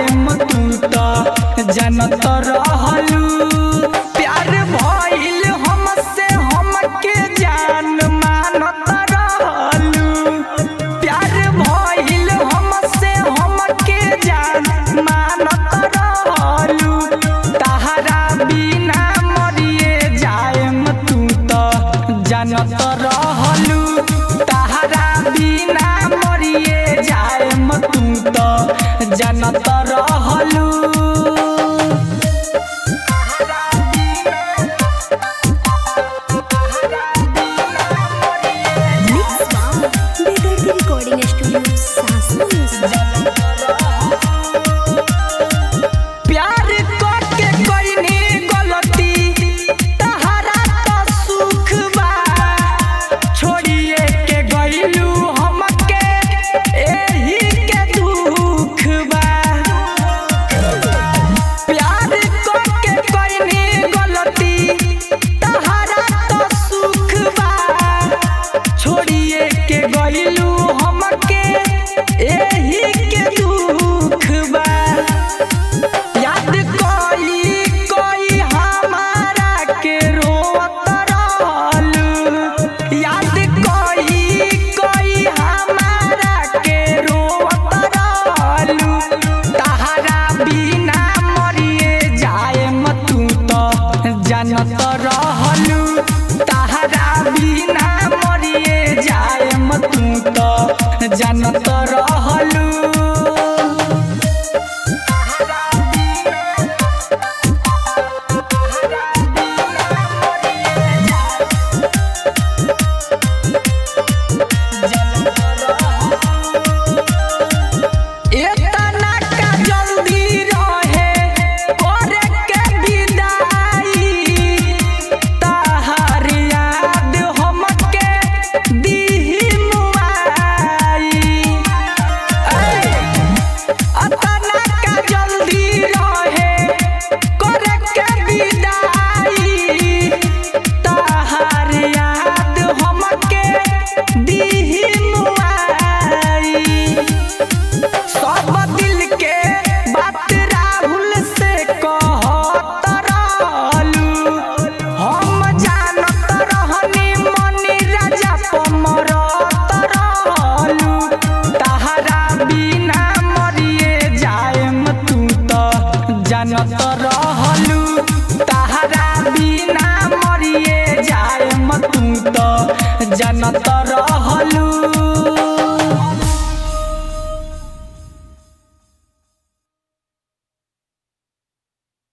जाएम तू त जानत रहलू प्यार भइल हमसे हमके जान मानत रहलू प्यार भइल हमसे हमके जान मानत रहलू तहरा बिना मरिए जाएम तू त जानत रहलू तहरा बिना मरिए जाएम तू त जानत रहलू Mix by Bigger Recording Studio, Sasu Music. प्यार करके कईनी गलती तहरा तो सुख बा छोड़िए के गईलू हमके एही के दुख बा प्यार करके कईनी गलती तहरा तो सुख बा छोड़िए के गईलू हमके एही के दुख बा याद कोई कोई हमारा के रोत रहलू याद कोई कोई हमारा के रोत रहलू तहरा बिना मरिए जाएम तू तो जानत रहलू तहरा बिना मरिए जाएम तू तो जानत रहलू एतना का जल्दी रहे करे के विदाई तहार याद हमके दीही मुआई अतना का जल्दी रहे करे के विदाई तहार याद हमके दीही मुआई सब दिल के बात राहुल से कहत रहलू हम जानत रहनी मनी राजा पमरत रहलू तहरा बिना मरिए जाएम तू त जानत रहलू तहरा बिना मरिए जाएम तू त जानत रह